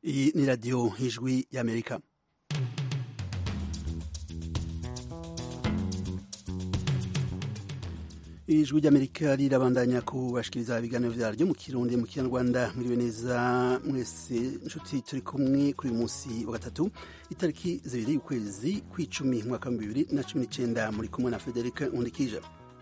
Iyi ni radiyo ijwi y'amerika ijwi ry'amerika rirabandanya kubashikiriza ibiganiro vyaryo mu kirundi mu kinyarwanda mwiriwe neza mwese nshuti turi kumwe kuri uyu munsi wa gatatu itariki zibiri y'ukwezi kw'icumi mwaka wa bibiri na cumi n'icenda muri kumwe na frederic nkundikija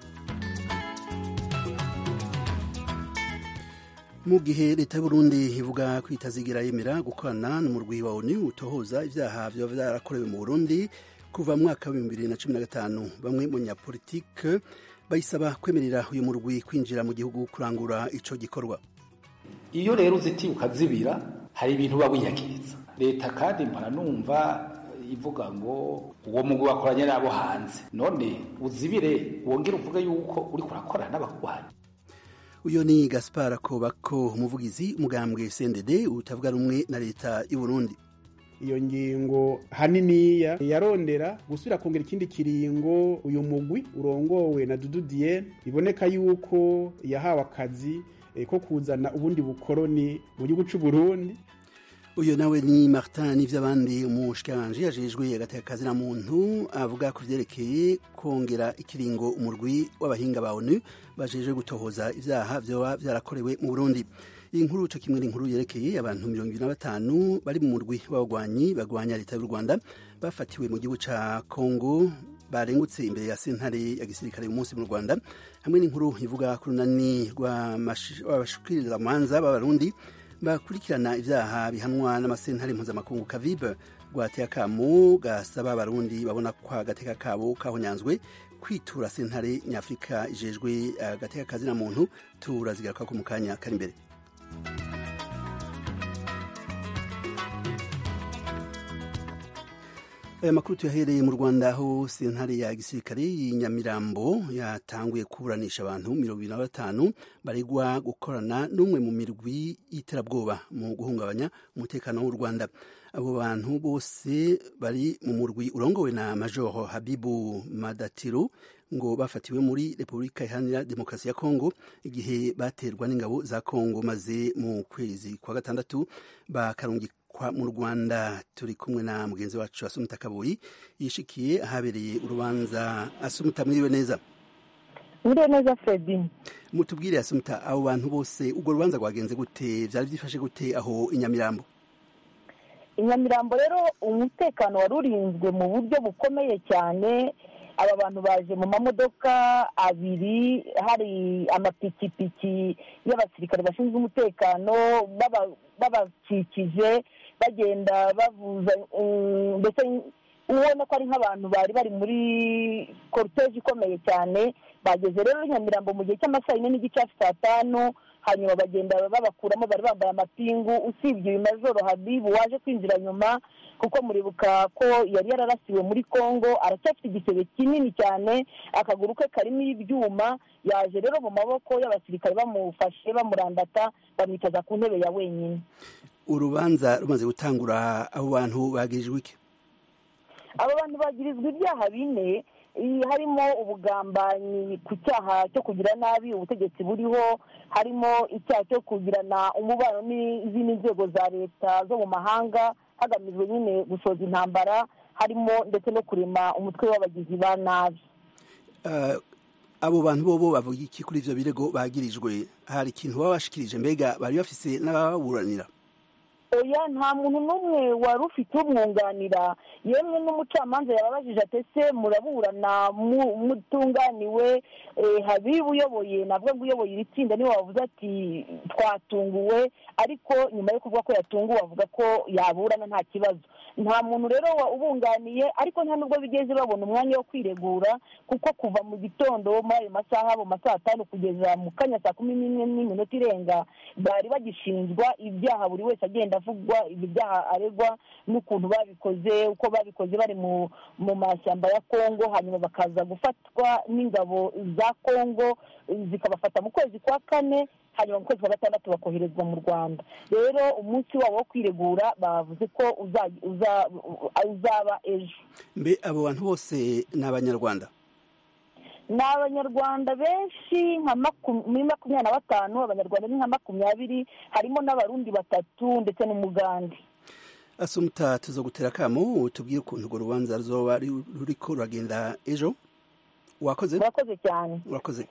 mu gihe leta y'uburundi ivuga ko itazigira yemera gukorana n'umurwi wa onu utohoza ivyaha vyoba vyarakorewe mu burundi kuva mu mwaka wa bibiri na cumi na gatanu bamwe mu nyapolitike bayisaba kwemerera uyu murwi kwinjira mu gihugu kurangura ico gikorwa iyo rero uzitiye ukazibira hari ibintu uba wiyakiriza leta kandi mpora numva ivuga ngo uwo mugwi wakoranye n'abo hanze none uzibire wongere uvuge yuko uriko urakorana n'abakugwanya uyo ni gaspar kobako umuvugizi umugambwe cndd utavuga rumwe na leta y'uburundi iyo ngingo haniniya yarondera gusubira kongera ikindi kiringo uyu mugwi urongowe na Dudu Diene biboneka yuko yahawe akazi eh, ko kuzana ubundi bukoroni mu gihugu c'u Burundi uyo nawe ni martin n'ivy'abandi umushikiranganji yajejwe agateka na muntu avuga ku vyerekeye kongera ikiringo umurwi w'abahinga ba onu bajejwe gutohoza ivyaha vyoba vyarakorewe mu burundi iyi nkuru co kimwe n'inkuru yerekeye abantu mirongo ibiri na batanu bari mu murwi w'abagwanyi bagwanya leta y'u rwanda bafatiwe mu gihugu ca kongo barengutse imbere ya sentare ya gisirikare uyu munsi mu rwanda hamwe n'inkuru ivuga ku runani rw'abashikirizamanza b'abarundi bakurikirana ivyaha bihanwa n'amasentare mpuzamakungu kavibe rwateye akamo gasaba abarundi babona ko agateka kabo kahonyanzwe kwitura sentare nyafurika ijejwe agateka kazina muntu turazigaruka ko mu kanya kari imbere aya makuru tuyahereye mu rwanda aho sentare ya gisirikare y'inyamirambo yatanguye kuburanisha abantu mirongo ibiri na batanu baregwa gukorana n'umwe mu mirwi y'iterabwoba mu guhungabanya umutekano w'u rwanda abo bantu bose bari mu murwi urongowe na majoro habibu madatiro ngo bafatiwe muri repubulika iharanira demokarasi ya kongo igihe baterwa n'ingabo za kongo maze mu kwezi kwa gatandatu bakarungikwa mu rwanda turi kumwe na mugenzi wacu asumuta kabuyi yishikiye ahabereye urubanza asumuta mwiriwe neza mwiriwe neza fredi mutubwire asumuta abo bantu bose urwo rubanza rwagenze gute vyari vyifashe gute aho inyamirambo inyamirambo rero umutekano wari urinzwe mu buryo bukomeye cyane aba bantu baje mu mamodoka abiri hari amapikipiki y'abasirikare bashinzwe umutekano babakikije bagenda bavuza ndetse ubona ko ari nk'abantu bari bari muri korutege ikomeye cyane bageze rero nyamirambo mu gihe cy'amasaha yine n'igice hafi saa tanu hanyuma bagenda babakuramo bari bambaye amapingu usibye uyu majoro habibu waje kwinjira nyuma kuko muribuka ko yari yararasiwe muri congo aracyafite igisebe kinini cyane akaguru ke karimo ibyuma yaje rero mu maboko y'abasirikare bamufashe bamurandata bamwicaza ku ntebe ya wenyine urubanza rumaze gutangura abo bantu bagirijwe iki abo bantu bagirizwa ibyaha bine harimo ubugambanyi ku cyaha cyo kugira nabi ubutegetsi buriho harimo icyaha cyo kugirana umubano n'izindi nzego za leta zo mu mahanga hagamijwe nyine gusoza intambara harimo ndetse no kurema umutwe w'abagizi ba nabi abo bantu bobo bavuga iki kuri ivyo birego bagirijwe hari ikintu baba bashikirije mbega bari bafise n'ababuranira oya nta muntu n'umwe wari ufite umwunganira yemwe n'umucamanza yababajije ati ese muraburana mutunganiwe habibu uyoboye navuga ngo uyoboye iri tsinda niwe wavuze ati twatunguwe ariko nyuma yo kuvuga ko yatunguwe avuga ko yaburana nta kibazo nta muntu rero ubunganiye ariko nta nubwo bigeze babona umwanya wo kwiregura kuko kuva mu gitondo muri ayo masaha mu masaha atanu kugeza mu kanya saa kumi n'imwe n'iminota irenga bari bagishinjwa ibyaha buri wese agenda avugwa ibi byaha aregwa n'ukuntu babikoze uko babikoze bari mu mashyamba ya kongo hanyuma bakaza gufatwa n'ingabo za kongo zikabafata mu kwezi kwa kane hanyuma mu kwezi kwa gatandatu bakoherezwa mu rwanda rero umunsi wabo wo kwiregura bavuze ko uzaba ejo mbe abo bantu bose ni abanyarwanda ni abanyarwanda benshi nka muri makumyabiri na batanu abanyarwanda ni nka makumyabiri harimo n'abarundi batatu ndetse n'umugande asumuta tuza gutera akamo tubwire ukuntu urwo rubanza ruzoba ruriko ruragenda ejo wakoze urakoze cyane urakoze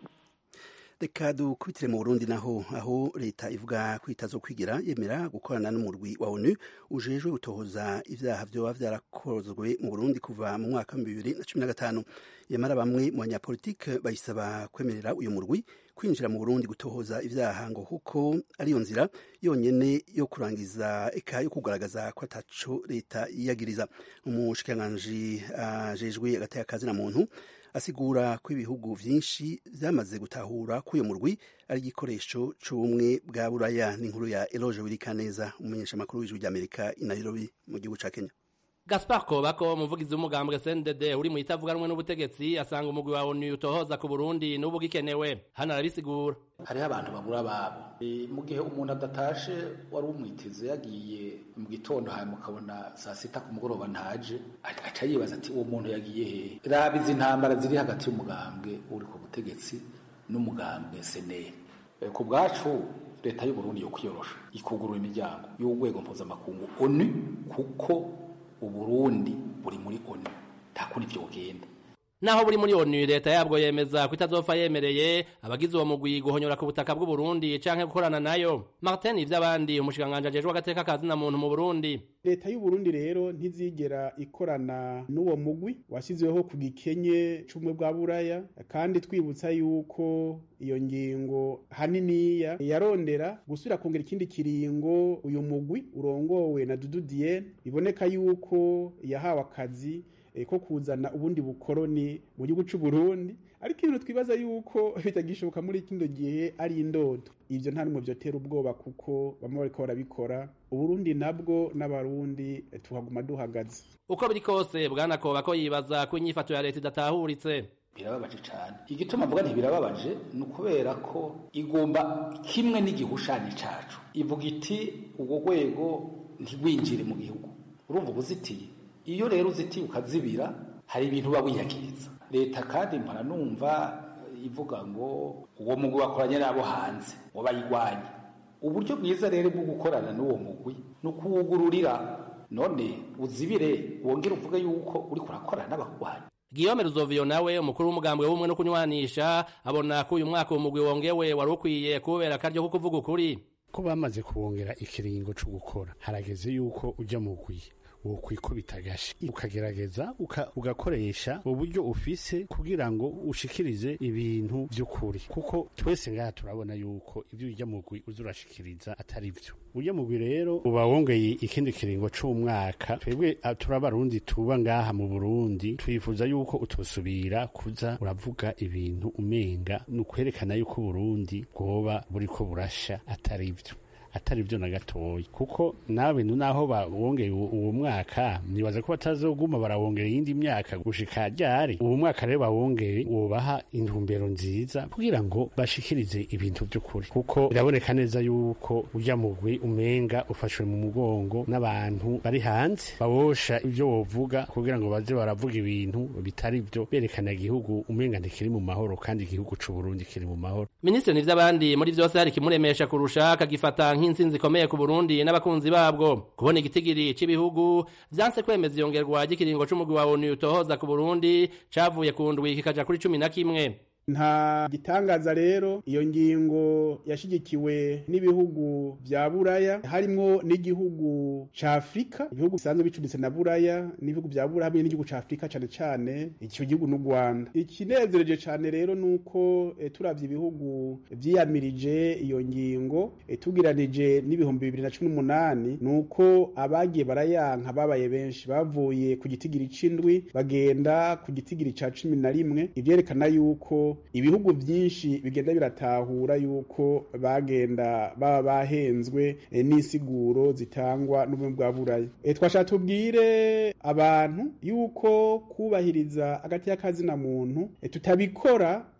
reka dukubitire mu burundi naho aho leta ivuga ko itazo kwigira yemera gukorana n'umurwi wa onu ujejwe gutohoza ibyaha vyoba vyarakozwe mu burundi kuva mu mwaka wa bibiri na cumi na gatanu yamara bamwe mu banyapolitike bayisaba kwemerera uyu murwi kwinjira mu burundi gutohoza ibyaha ngo kuko ariyo nzira yonyene yo kurangiza eka yo kugaragaza ko ataco leta yiyagiriza umushikiranganji ajejwe uh, agateka kazi na muntu asigura ko ibihugu vyinshi vyamaze gutahura ko uyu murwi ari igikoresho c'ubumwe bwa buraya n'inkuru ya eloge wirikaneza umumenyeshamakuru w'ijwi ry'amerika i nairobi mu gihugu ca kenya Gaspar Kobako umuvugizi w'umugambwe CNDD uri mu itavuganwe n'ubutegetsi asanga umugwi wa ONU utohoza ku Burundi n'ubu gikenewe hano arabisigura hariho abantu babura babo e, mu gihe umuntu adatashe wari umwiteze yagiye mu gitondo hanyuma ukabona saa sita ku mugoroba ntaje aca yibaza ati uwo muntu yagiye hehe raba izi ntambara ziri hagati y'umugambwe uri ku butegetsi n'umugambwe seneri e, ku bwacu leta y'u Burundi yo kwiyorosha ikugurura imiryango y'urwego mpuzamakungu ONU kuko uburundi buri muri onu nta kundi vyo bugenda naho buri muri onu leta yabwo yemeza ko itazopfa yemereye abagize uwo mugwi guhonyora ku butaka bw'uburundi canke gukorana nayo martin ivy'abandi umushikiranganji ajejwe agateka kazi na muntu mu burundi leta y'uburundi rero ntizigera ikorana n'uwo mugwi washyizweho ku gikenye c'ubumwe bwa buraya kandi twibutsa yuko iyo ngingo haniniya yarondera gusubira kongera ikindi kiringo uyu mugwi urongowe na dudu diene biboneka yuko yahawe akazi ko kuzana ubundi bukoroni mu gihugu cy'u Burundi ariko ibintu twibaza yuko bitagishoboka muri kino gihe ari indodo ivyo nta numwe vyotera ubwoba kuko bamwe bariko barabikora uburundi nabwo n'abarundi tuhaguma duhagaze uko biri kose bwana koba ko yibaza ko inyifato ya leta idatahuritse birababaje cyane igituma mvuga nti birababaje ni ukubera ko igomba kimwe n'igihushanyo cacu ivuga iti ubwo rwego ntigwinjire mu gihugu urumva ubuzitiye iyo rero uzitiye ukazibira hari ibintu uba wiyakiriza leta kandi mpora numva ivuga ngo uwo mugwi wakoranye n'abo hanze ngo bayigwanye uburyo bwiza rero bwo gukorana n'uwo mugwi ni ukuwugururira none uzibire wongere uvuge yuko uri kurakorana n'abagwanyi Guillaume Ruzovio nawe umukuru w'umugambwe w'umwe no kunywanisha abona ko uyu mwaka umugwi wongewe wari ukwiye kubera akaryo ko kuvuga ukuri ko bamaze kuwongera ikiringo co gukora harageze yuko ujya mu gwi wokwikubita agashi ukagerageza ugakoresha uburyo ufise kugira ngo ushikirize ibintu vy'ukuri kuko twese ngaha turabona yuko ivyo urya mugwi uza urashikiriza atari vyo urya mugwi rero uba wongeye ikindi kiringo c'umwaka twebwe turabarundi tuba ngaha mu burundi twifuza yuko utosubira kuza uravuga ibintu umenga ni ukwerekana yuko uburundi bwoba buriko burasha atari vyo atari byo na gatoya kuko nawe naho bawongeye uwo mwaka nibaza ko batazoguma barawongera iyindi myaka gushika ryari uwo mwaka rero bawongeye wobaha intumbero nziza kugira ngo bashikirize ibintu by'ukuri kuko biraboneka neza yuko ujya mugwi umenga ufashwe mu mugongo n'abantu bari hanze bawosha ibyo wovuga kugira ngo baze baravuga ibintu bitari byo berekana igihugu umenga ntikiri mu mahoro kandi igihugu c'u Burundi kiri mu mahoro Minisitiri n'ivy'abandi muri vyose hari kimuremesha kurusha akagifata nk'intsinzi ikomeye ku Burundi n'abakunzi babwo kubona igitigiri c'ibihugu vyanse kwemeza iyongerwa ry'ikiringo c'umugwi wa ONU utohoza ku Burundi cavuye ku ndwi kikaja kuri cumi na kimwe nta gitangaza rero iyo ngingo yashigikiwe n'ibihugu vya buraya harimwo n'igihugu ca afurika ibihugu bisanzwe bicuritse na buraya n'ibihugu vya buraya hamwe n'igihugu ca afurika cane cane ico gihugu n'u rwanda ikinezereje cane rero nuko e, turavye ibihugu vyiyamirije iyo ngingo e, tugiranije n'ibihumbi bibiri na cumi n'umunani nuko abagiye barayanka babaye benshi bavuye ku gitigiri c'indwi bagenda ku gitigiri ca cumi na rimwe ivyerekana yuko ibihugu byinshi bigenda biratahura yuko bagenda baba bahenzwe e, n'insiguro zitangwa n'ubumwe bwa buraya e, twasha tubwire abantu yuko kubahiriza agati y'akazina muntu e, tutabikora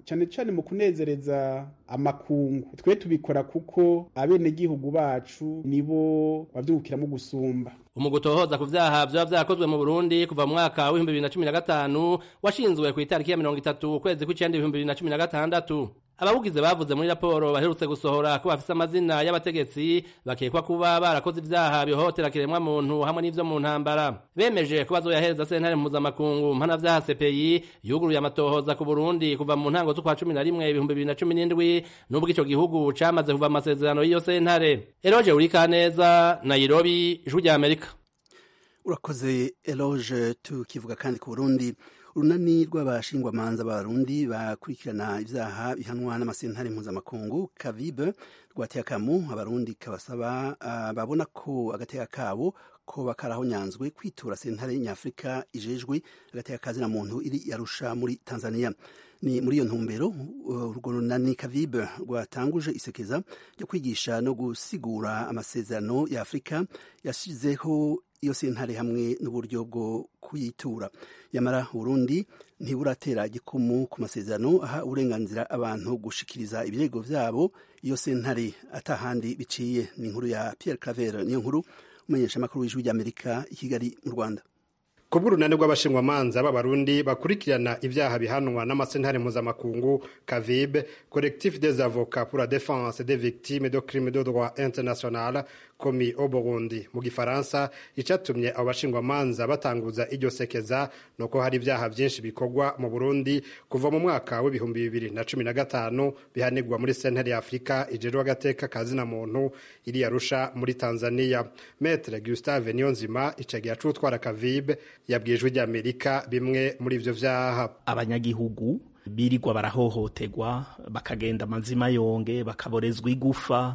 cyane cyane mu kunezereza amakungu twe tubikora kuko abenegihugu bacu nibo bavyungukiramo gusumba umugutohoza ku vyaha vyoba vyakozwe mu Burundi kuva mu mwaka w'ibihumbi bibiri na cumi na gatanu washinzwe ku itariki ya mirongo itatu ukwezi kw'icenda ibihumbi bibiri na cumi na gatandatu abawugize bavuze muri raporo baherutse gusohora ko bafise amazina y'abategetsi bakekwa kuba barakoze ivyaha bihohotera kiremwa muntu hamwe n'ivyo mu ntambara bemeje ko bazoyahereza sentare mpuzamakungu mpanavyaha CPI yuguruye amatohoza ku Burundi kuva mu ntango z'ukwa cumi na rimwe ibihumbi bibiri na cumi n'indwi n'ubwo ico gihugu camaze kuva amasezerano y'iyo sentare Eroje Urikaneza Nairobi Ijwi rya Amerika urakoze eloge tukivuga kandi ku burundi urunani rw'abashingwamanza b'abarundi bakurikirana ibyaha bihanwa n'amasentare mpuzamakungu kavibe rwateye akamu abarundi kabasaba uh, babona ko agateka kabo ko karahonyanzwe kwitura sentare nyafurika ijejwe agateka kazina muntu iri yarusha muri tanzania ni muri iyo ntumbero urwo runani kavibe rwatanguje isekeza ryo kwigisha no gusigura amasezerano ya afurika yashyizeho iyo sentare hamwe n'uburyo bwo kuyitura yamara Burundi ntiburatera igikumu ku masezerano aha uburenganzira abantu gushikiriza ibirego vyabo iyo sentare atahandi biciye ni inkuru ya Pierre Claver niyo nkuru umenyesha makuru w'ijwi ry'Amerika i Kigali mu Rwanda kubw'urunani rw'abashingwamanza b'abarundi bakurikirana ibyaha bihanwa n'amasentare mpuzamakungu kavibe collectif des avocats pour la défense des victimes de crimes de droit international commis au burundi mu gifaransa icatumye abo bashingwamanza batanguza iryo sekeza ni uko hari ibyaha byinshi bikorwa mu burundi kuva mu mwaka w'ibihumbi bibiri na cumi na gatanu bihanirwa muri sentare ya afurika ijerwa agateka kazina muntu iri yarusha muri tanzania metre gustave niyonzima icagihe acutwara kavibe yabwiye ijwi ry'amerika bimwe muri ivyo vyaha abanyagihugu birirwa barahohoterwa bakagenda amazima yonge bakaborezwa igufa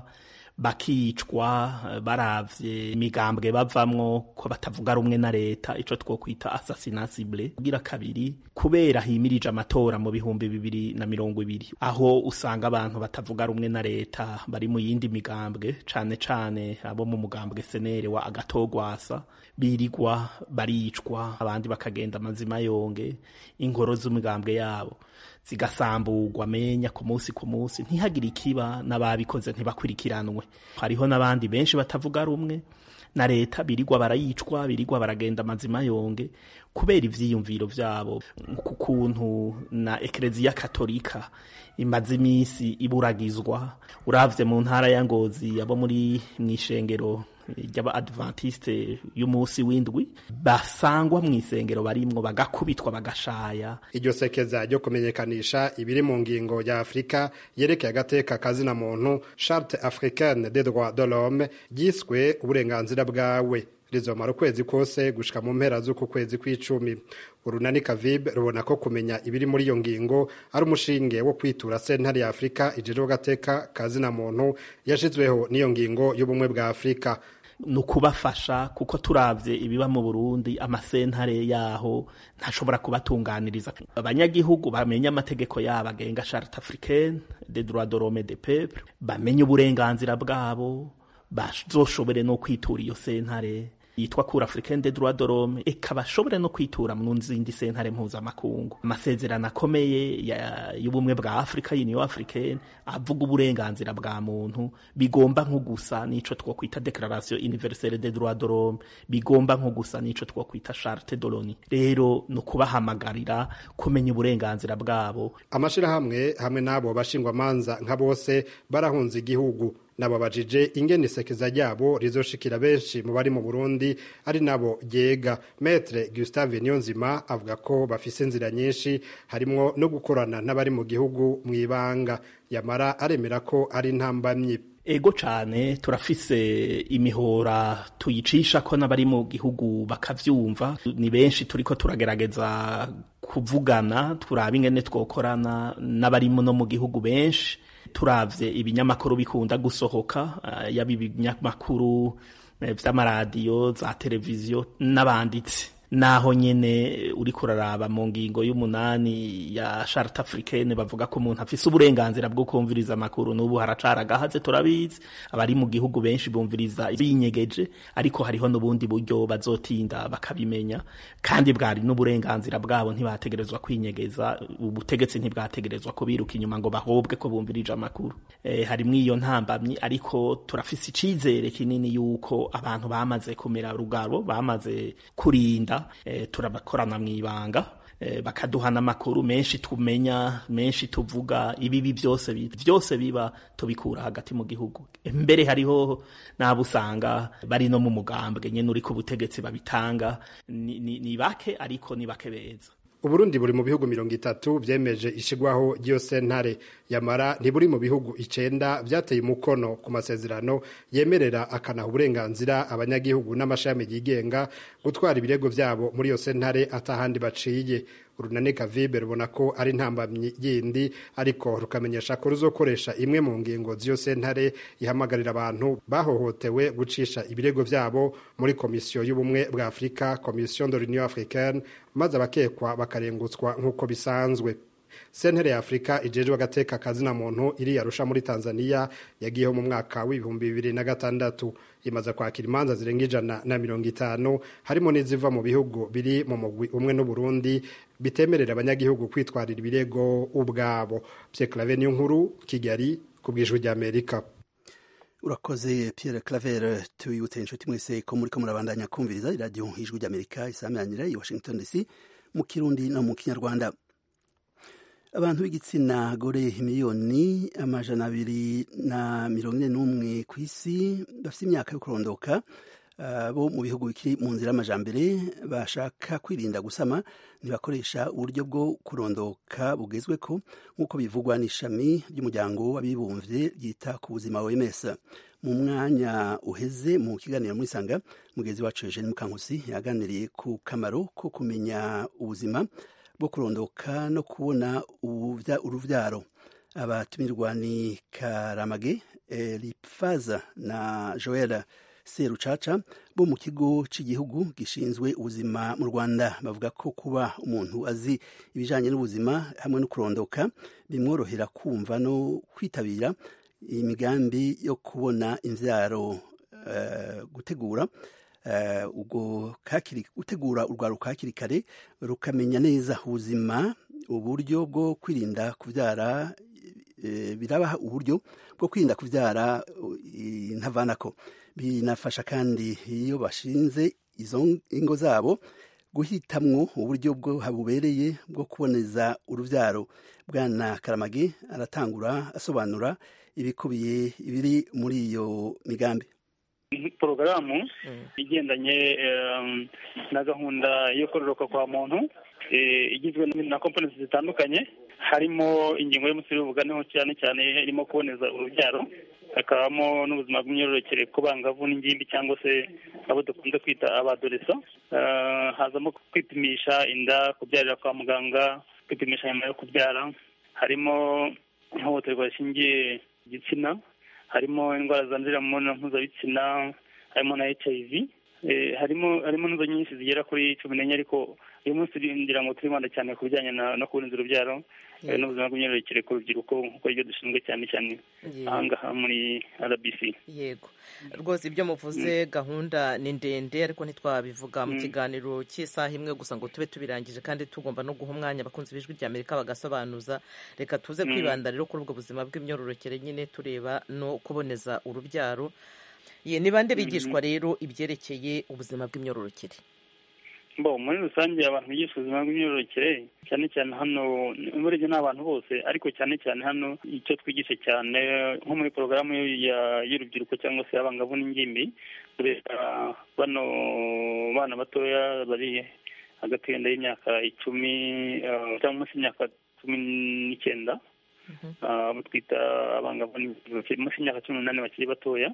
bakicwa baravye imigambwe bavamwo ko batavuga rumwe na leta ico twokwita assassinasible kugira kabiri kubera himirije amatora mu bihumbi bibiri na mirongo ibiri aho usanga abantu batavuga rumwe na leta bari mu yindi migambwe cane cane abo mu mugambwe senere wa agatogwasa birigwa baricwa abandi bakagenda amazima yonge inkoro z'imigambwe yabo zigasamburwa menya ku munsi ku munsi ntihagire ikiba n'ababikoze ntibakurikiranwe hariho n'abandi benshi batavuga rumwe na leta birigwa barayicwa birigwa baragenda amazima yonge kubera ivyiyumviro vyabo ku kuntu na ekleziya katolika imaze imisi iburagizwa uravye mu ntara ya ngozi abo muri mw'ishengero ry'aba-adventiste y'umunsi w'indwi basangwa mu isengero barimwo bagakubitwa bagashaya iryo sekeza ryo kumenyekanisha ibiri mu ngingo ya afurika yerekeye agateka kazina muntu charte africaine des droits de l'homme ryiswe uburenganzira bwawe rizomara ukwezi kose gushika mu mpera z'uku kwezi kw'icumi urunani kavibe rubona ko kumenya ibiri muri iyo ngingo ari umushinge wo kwitura sentare ya afurika ijejwe agateka kazina muntu yashizweho n'iyo ngingo y'ubumwe bwa afurika ni ukubafasha kuko turavye ibiba mu burundi amasentare yaho ntashobora kubatunganiriza abanyagihugu bamenye amategeko yabo agenga charte africaine des droits de l'homme des peuples bamenye uburenganzira bwabo bazoshobore no kwitura iyo sentare yitwa cour africaine des droits de l'homme eka bashobore no kwitura mu zindi sentare mpuzamakungu amasezerano akomeye y'ubumwe bwa afurika union africaine avuga uburenganzira bwa muntu bigomba nko gusa n'ico twokwita declaration universelle des droits de l'homme bigomba nko gusa n'ico twokwita charte de l'onu rero ni ukubahamagarira kumenya uburenganzira bwabo amashirahamwe hamwe n'abo bashingwamanza nka bose barahunze igihugu nababajije ingene isekeza ryabo rizoshikira benshi mu bari mu Burundi ari nabo ryega Maître Gustave Niyonzima avuga ko bafise inzira nyinshi harimwo no gukorana n'abari mu gihugu mu ibanga yamara aremera ko ari ntambamyi ego cane turafise imihora tuyicisha ko n'abari mu gihugu bakavyumva ni benshi turiko turagerageza kuvugana turaba ingene twokorana n'abari no mu gihugu benshi turavye ibinyamakuru bikunda gusohoka uh, yaba ibinyamakuru vy'amaradiyo za televiziyo n'abanditsi naho nyene uriko uraraba mu ngingo y'umunani ya charte africaine bavuga ko umuntu afise uburenganzira bwo kumviriza amakuru n'ubu haracara agahaze turabizi abari mu gihugu benshi bumviriza binyegeje ariko hariho n'ubundi buryo bazotinda bakabimenya kandi bwari n'uburenganzira bwabo ntibategerezwa kwinyegeza ubutegetsi ntibwategerezwa ko biruka inyuma ngo bahobwe ko bumvirije amakuru e, harimwo iyo ntambamyi ariko turafise icizere kinini yuko abantu bamaze kumera rugabo bamaze kurinda e, turabakorana mw'ibanga e, bakaduhana amakuru menshi tumenya menshi tuvuga ibibi byose byose biba tubikura hagati mu gihugu mbere hariho n'abo usanga bari no mu mugambwe nyene uri ku butegetsi babitanga ni, ni, ni bake ariko ni bake beza uburundi buri mu bihugu mirongo itatu vyemeje ishigwaho ry'iyo sentare yamara ntiburi mu bihugu icenda vyateye umukono ku masezerano yemerera akanaha uburenganzira abanyagihugu n'amashami yigenga gutwara ibirego vyabo muri iyo sentare atahandi baciye urunani kavibe rubona ko ari ntambamyi yindi ariko rukamenyesha ko ruzokoresha imwe mu ngingo z'iyo sentare ihamagarira abantu bahohotewe gucisha ibirego vyabo muri komisiyo y'ubumwe bwa afurika komisiyo de l'union africaine maze abakekwa bakarengutswa nk'uko bisanzwe sentere ya afurika ijejwe agateka kazina muntu iri yarusha muri tanzania yagiyeho mu mwaka w'ibihumbi bibiri na gatandatu imaze kwakira imanza zirenga ijana na mirongo itanu harimo n'iziva mu bihugu biri mu mugwi umwe n'uburundi bitemerera abanyagihugu kwitwarira ibirego ubwabo pyeklave niyo nkuru kigali ku bwijwi ry'amerika urakoze pierre claver tuyibutse inshuti mwese ko muri ko murabandanya kumviriza iradiyo ijwi ry'amerika isamiranyira i washington dc mu kirundi no mu kinyarwanda abantu b'igitsina gore miliyoni amajana abiri na mirongo ine n'umwe ku isi bafite imyaka yo kurondoka bo mu bihugu bikiri mu nzira y'amajambere bashaka kwirinda gusama ntibakoresha uburyo bwo kurondoka bugezwe ko nk'uko bivugwa n'ishami ry'umuryango w'abibumbye ryita ku buzima OMS mu mwanya uheze mu kiganiro muri sanga mugenzi wacu Eugene Mukankusi yaganiriye ku kamaro ko kumenya ubuzima bwo kurondoka no kubona uruvyaro abatumirwa ni Karamage Elifaza na Joel Serucaca bo mu kigo cy'igihugu gishinzwe ubuzima mu Rwanda bavuga ko kuba umuntu azi ibijanye n'ubuzima hamwe no kurondoka bimworohera kumva no kwitabira imigambi yo kubona imvyaro uh, gutegura ubwo gutegura urwaruka hakiri kare rukamenya neza ubuzima uburyo bwo kwirinda kubyara birabaha uburyo bwo kwirinda kubyara intavanako binafasha kandi iyo bashinze izo ingo zabo guhitamwo uburyo bwo bubereye bwo kuboneza urubyaro bwana karamage aratangura asobanura ibikubiye ibiri muri iyo migambi porogaramu igendanye na gahunda yo kororoka kwa muntu igizwe na komponenti zitandukanye harimo ingingo y'umusiri w'ubuganeho cyane cyane irimo kuboneza urubyaro hakabamo n'ubuzima bw'imyororokere ku bangavu n'ingimbi cyangwa se abo dukunze kwita abadoreso hazamo kwipimisha inda kubyarira kwa muganga kwipimisha nyuma yo kubyara harimo ihohoterwa rishingiye igitsina harimo indwara zandurira mu mibonano mpuzabitsina harimo na hiv harimo harimo n'izo nyinshi zigera kuri cumi n'enye ariko uyu munsi ngira ngo turibanda cyane ku bijyanye no kuboneza urubyaro n'ubuzima bw'imyororokere ku rubyiruko nk'uko ibyo dushinzwe cyane cyane ahangaha muri rbc yego rwose ibyo muvuze gahunda ni ndende ariko ntitwabivuga mu kiganiro cy'isaha imwe gusa ngo tube tubirangije kandi tugomba no guha umwanya abakunzi b'ijwi rya amerika bagasobanuza reka tuze kwibanda rero kuri ubwo buzima bw'imyororokere nyine tureba no kuboneza urubyaro ye ni bande bigishwa rero ibyerekeye ubuzima bw'imyororokere bo muri rusange abantu bigisha ubuzima bw'imyororokere cyane cyane hano urebye ni abantu bose ariko cyane cyane hano icyo twigisha cyane nko muri porogaramu y'urubyiruko cyangwa se abangavu n'ingimbi tureba bano bana batoya bari hagati yenda y'imyaka icumi cyangwa munsi y'imyaka cumi n'icyenda abo twita abangavu munsi y'imyaka cumi n'umunani bakiri batoya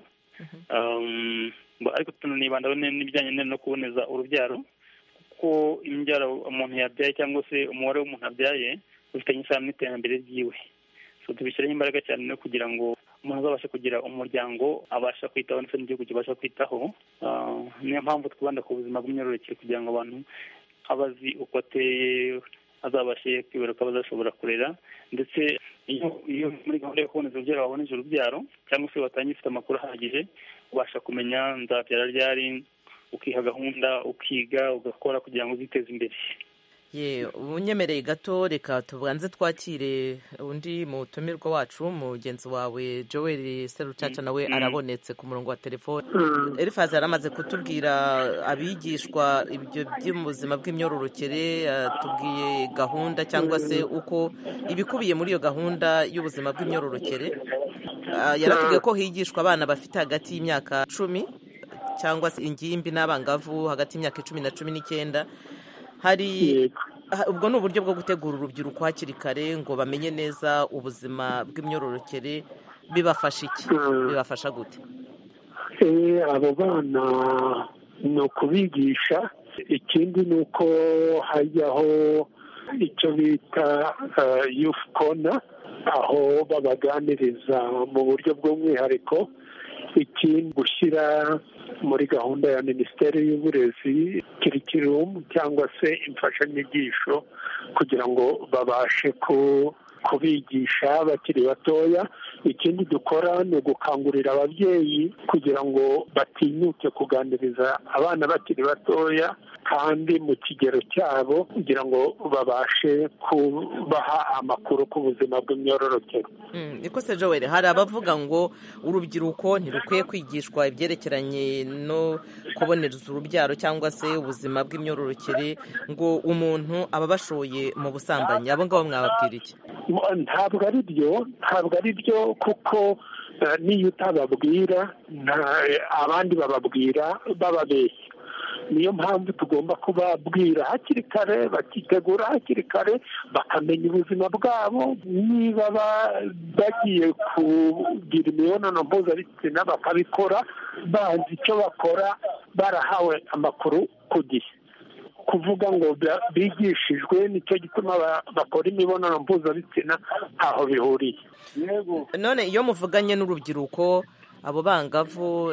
ariko tunanibandaho n'ibijyanye no kuboneza urubyaro kuko imbyaro umuntu yabyaye cyangwa se umubare w'umuntu abyaye ufitanye isano n'iterambere ryiwe tubishyiraho imbaraga cyane no kugira ngo umuntu azabashe kugira umuryango abasha kwitaho ndetse n'igihugu kibasha kwitaho niyo mpamvu twibanda ku buzima bw'imyororokere kugira ngo abantu abazi uko ateye azabashe kwibaruka bazashobora kurera ndetse iyo muri gahunda yo kuboneza urubyaro waboneje urubyaro cyangwa se watangiye ufite amakuru ahagije ubasha kumenya nzabyara ryari ukiha gahunda ukiga ugakora kugira ngo uziteze imbere ye unyemereye gato reka tubanze twakire undi mutumirwa wacu mugenzi wawe joel serucaca nawe arabonetse ku murongo wa telefone elifazi yari amaze kutubwira abigishwa ibyo by'ubuzima bw'imyororokere tubwiye gahunda cyangwa se uko ibikubiye muri iyo gahunda y'ubuzima bw'imyororokere yaratubwiye ko higishwa abana bafite hagati y'imyaka cumi cyangwa se ingimbi n'abangavu hagati y'imyaka icumi na cumi n'icyenda hari ubwo ni uburyo bwo gutegura urubyiruko hakiri kare ngo bamenye neza ubuzima bw'imyororokere bibafasha iki bibafasha gute abo bana ni ukubigisha ikindi ni uko hajyaho icyo bita yufu kona aho babaganiriza mu buryo bw'umwihariko ikindi gushyira muri gahunda ya minisiteri y'uburezi kirikirimu cyangwa se imfashanyigisho kugira ngo babashe kubigisha bakiri batoya ikindi dukora ni ugukangurira ababyeyi kugira ngo batinyuke kuganiriza abana bakiri batoya kandi mu kigero cyabo kugira ngo babashe kubaha amakuru ku buzima bw'imyororokere niko se joel hari abavuga ngo urubyiruko ntirukwiye kwigishwa ibyerekeranye no kubonereza urubyaro cyangwa se ubuzima bw'imyororokere ngo umuntu aba abashoye mu busambanyi abo ngabo mwababwira iki ntabwo ari byo ntabwo ari byo kuko n'iyo utababwira abandi bababwira bababeshya niyo mpamvu tugomba kubabwira hakiri kare bakitegura hakiri kare bakamenya ubuzima bwabo niba bagiye kugira imibonano mpuzabitsina bakabikora bazi icyo bakora barahawe amakuru ku gihe kuvuga ngo bigishijwe nicyo gituma bakora imibonano mpuzabitsina ntaho bihuriye none iyo muvuganye n'urubyiruko abo bangavu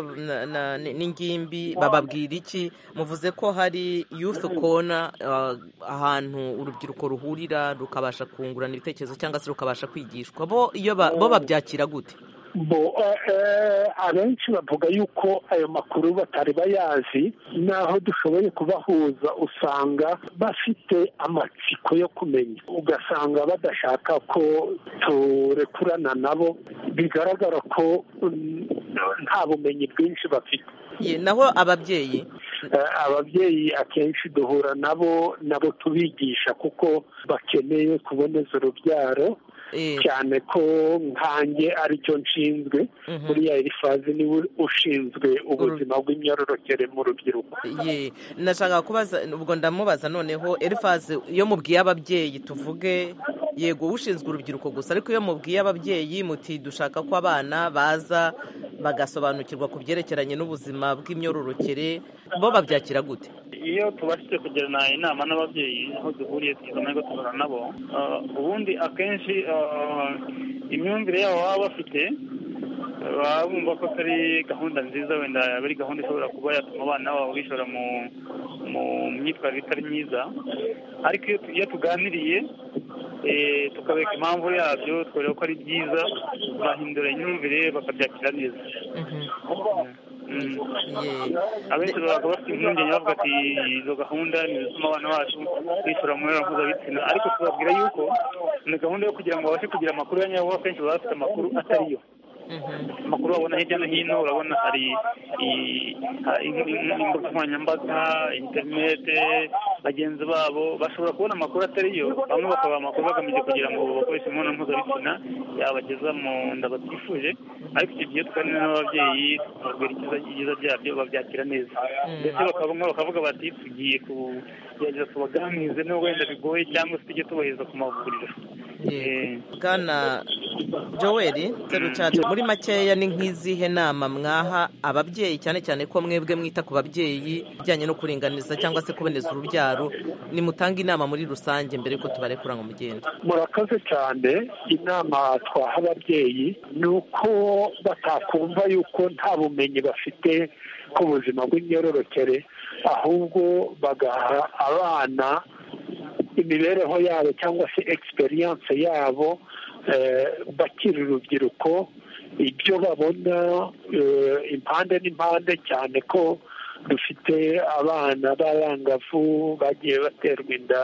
n'ingimbi bababwira iki muvuze ko hari yufu kona ahantu urubyiruko ruhurira rukabasha kungurana ibitekerezo cyangwa se rukabasha kwigishwa bo iyo bo babyakira gute bo abenshi bavuga yuko ayo makuru batari bayazi naho dushoboye kubahuza usanga bafite amatsiko yo kumenya ugasanga badashaka ko turekurana nabo bigaragara ko nta bumenyi bwinshi bafite naho ababyeyi ababyeyi akenshi duhura nabo nabo tubigisha kuko bakeneye kuboneza urubyaro cyane ko nkange aricyo nshinzwe buriya elifazi niwe ushinzwe ubuzima bw'imyororokere mu rubyiruko nashaka kubaza ubwo ndamubaza noneho elifazi iyo mubwiye ababyeyi tuvuge yego ushinzwe urubyiruko gusa ariko iyo mubwiye ababyeyi muti dushaka ko abana baza bagasobanukirwa ku byerekeranye n'ubuzima bw'imyororokere bo babyakira gute iyo tubashije kugirana inama n'ababyeyi aho duhuriye tugize amahirwe tugana nabo ubundi akenshi imyumvire yabo baba bafite baba bumva ko atari gahunda nziza wenda yaba ari gahunda ishobora kuba yatuma abana babo bishora mu myitwarire itari myiza ariko iyo tuganiriye tukabereka impamvu yabyo twereka ko ari byiza bahindura imyumvire bakabyakira neza abenshi baba bafite impungenge bavuga ati izo gahunda ni izituma abana bacu bishora mu mibonano mpuzabitsina ariko tubabwira yuko ni gahunda yo kugira ngo babashe kugira amakuru ya nyabo akenshi baba bafite amakuru atari yo amakuru babona hirya no hino urabona hari imbuga nkoranyambaga interinete bagenzi babo bashobora kubona amakuru atari yo bamwe bakabaha amakuru bagamije kugira ngo bakoreshe imibonano mpuzabitsina yabageza mu nda batifuje ariko icyo gihe tuganira n'ababyeyi tukababwira ibyiza byabyo babyakira neza ndetse bamwe bakavuga bati tugiye kugerageza tubaganirize nubwo wenda bigoye cyangwa se tujye tubaheza ku mavuriro bwana joel terucacu muri makeya ni nk'izihe nama mwaha ababyeyi cyane cyane ko mwebwe mwita ku babyeyi bijyanye no kuringaniza cyangwa se kuboneza urubyaro nimutanga inama muri rusange mbere y'uko tubarekura ngo mugende murakoze cyane inama twaha ababyeyi ni uko batakumva yuko nta bumenyi bafite ku buzima bw'imyororokere ahubwo bagaha abana imibereho yabo cyangwa se egisperiyanse yabo bakiri urubyiruko ibyo babona impande n'impande cyane ko dufite abana b'abangavu bagiye baterwa inda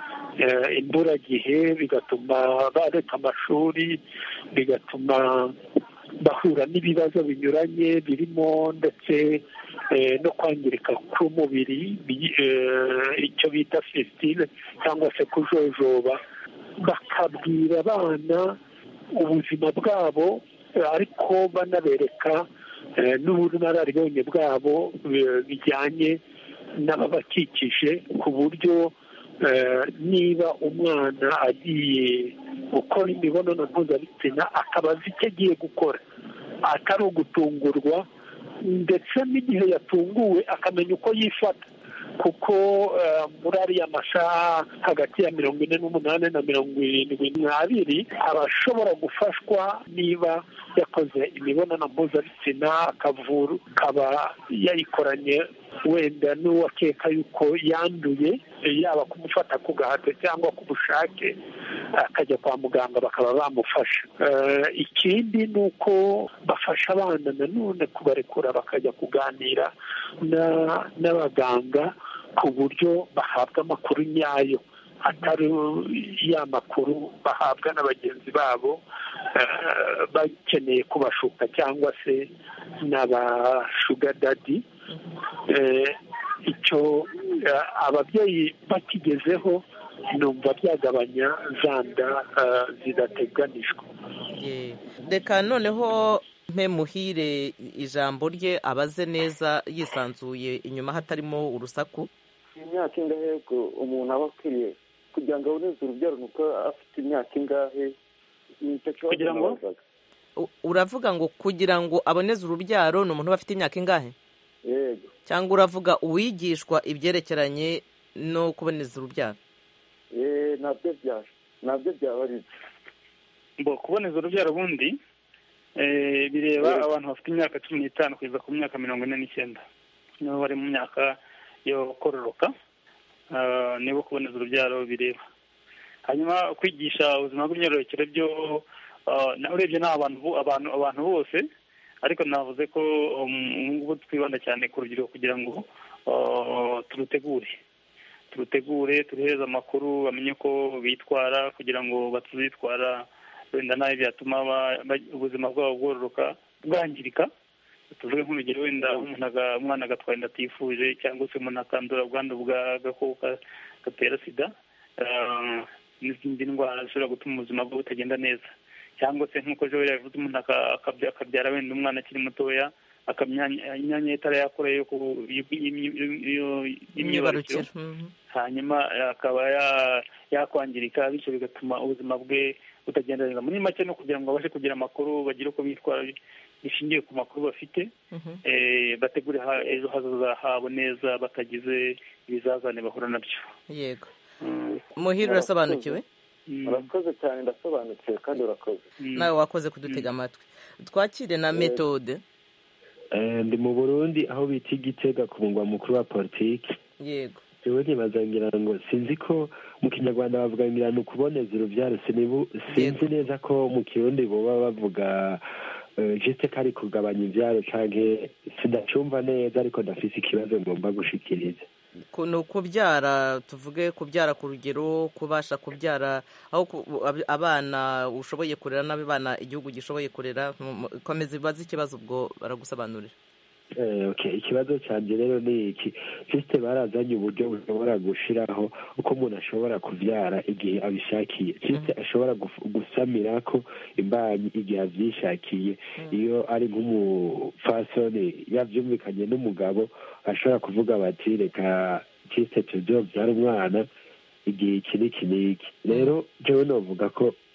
imburagihe bigatuma bareka amashuri bigatuma bahura n'ibibazo binyuranye birimo ndetse no kwangirika k'umubiri icyo bita fisitile cyangwa se kujojoba bakabwira abana ubuzima bwabo ariko banabereka n'ubunararibonye bwabo bijyanye n'ababakikije ku buryo niba umwana agiye gukora imibonano mpuzabitsina akaba azi icyo agiye gukora atari ugutungurwa ndetse n'igihe yatunguwe akamenya uko yifata kuko muri ariya masaha hagati ya mirongo ine n'umunani na mirongo irindwi n'abiri aba ashobora gufashwa niba yakoze imibonano mpuzabitsina akavura akaba yayikoranye wenda n'uwakeka yuko yanduye yaba kumufata ku gahato cyangwa ku bushake akajya kwa muganga bakaba bamufasha ikindi ni uko bafasha abana nanone kubarekura bakajya kuganira n'abaganga ku buryo bahabwa amakuru nyayo atari ya makuru bahabwa na bagenzi babo bakeneye kubashuka cyangwa se n'abashugadadi icyo ababyeyi bakigezeho numva byagabanya za nda zidateganijwe reka noneho mpe muhire ijambo rye abaze neza yisanzuye inyuma hatarimo urusaku imyaka ingahe umuntu aba akwiriye kugira ngo aboneze urubyaro nuko afite imyaka ingahe kugira ngo uravuga ngo kugira ngo aboneze urubyaro ni umuntu uba afite imyaka ingahe yego cyangwa uravuga uwigishwa ibyerekeranye no kuboneza urubyaro nabyo byaba nabyo byaba ari byo kuboneza urubyaro ubundi bireba abantu bafite imyaka cumi n'itanu kugeza ku myaka mirongo ine n'icyenda nibo bari mu myaka yo kororoka nibo kuboneza urubyaro bireba hanyuma kwigisha ubuzima bw'imyororokere byo urebye ni abantu abantu abantu bose ariko navuze ko ngubu twibanda cyane ku rubyiruko kugira ngo turutegure turutegure turuhereze amakuru bamenye ko bitwara kugira ngo batazitwara wenda nabi byatuma ubuzima bwabo bwororoka bwangirika tuvuge nk'urugero wenda umwana agatwara inda atifuje cyangwa se umuntu akandura ubwandu bw'agakoko gatera sida n'izindi ndwara zishobora gutuma ubuzima bwe butagenda neza cyangwa se nk'uko ejo yabivuze umuntu akabyara wenda umwana akiri mutoya imyanya itarakora y'imyibarukiro hanyuma akaba yakwangirika bityo bigatuma ubuzima bwe butagenda neza muri make no kugira ngo babashe kugira amakuru bagire uko bitwara bishingiye ku makuru bafite bategure ejo hazaza habo neza batagize ibizazane bahura nabyo yego muhira urasobanukiwe urakoze cyane ndasobanukiwe kandi urakoze nawe wakoze kudutega amatwi twakire na metode ndi mu burundi aho bita igitega ku mugwa mukuru wa politiki yego yewe ntibaza ngo sinzi ko mu kinyarwanda bavuga ngira ni ukuboneza urubyaro sinzi neza ko mu kirundi boba bavuga jisite ko ari kugabanya ibyaro cyangwa sidacumva neza ariko ndafise ikibazo ngomba gushikiriza ni ukubyara tuvuge kubyara ku rugero kubasha kubyara aho abana ushoboye kurera n'abana igihugu gishoboye kurera komeza ibibazo ikibazo ubwo baragusobanurira ikibazo cyanjye rero ni iki jisite barazanye uburyo bushobora gushyiraho uko umuntu ashobora kubyara igihe abishakiye jisite ashobora gusamira ko imbanyi igihe abyishakiye iyo ari nk'umupfasoni yabyumvikanye n'umugabo ashobora kuvuga bati reka jisite tuzobyara umwana igihe iki n'iki n'iki rero njyewe navuga ko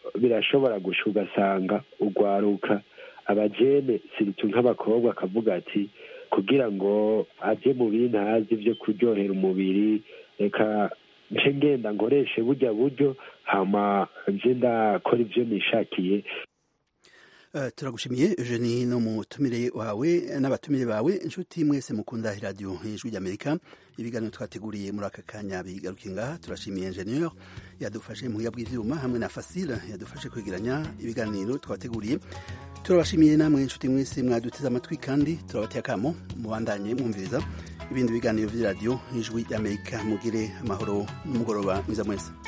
birashobora gusha ugasanga urwaruka abajene siritu nk'abakobwa akavuga ati kugira ngo aje mu bintazi byo kuryohera umubiri reka nce ngenda nkoreshe burya buryo hama nje ndakora ibyo nishakiye Uh, turagushimiye Eugenie no mutumire wawe n'abatumire bawe inshuti mwese mukunda radio ijwi ry'Amerika ibiganiro twateguriye muri aka kanya bigarukiye ngaha turashimiye ingenieur yadufashe mu bw'ivyuma hamwe na Facile yadufashe kwegeranya ibiganiro twateguriye turabashimiye namwe inshuti mwese mwaduteze amatwi kandi turabateye akamo mubandanye mwumviriza ibindi biganiro vy'iradio ijwi ry'Amerika mugire amahoro n'umugoroba mwiza mwese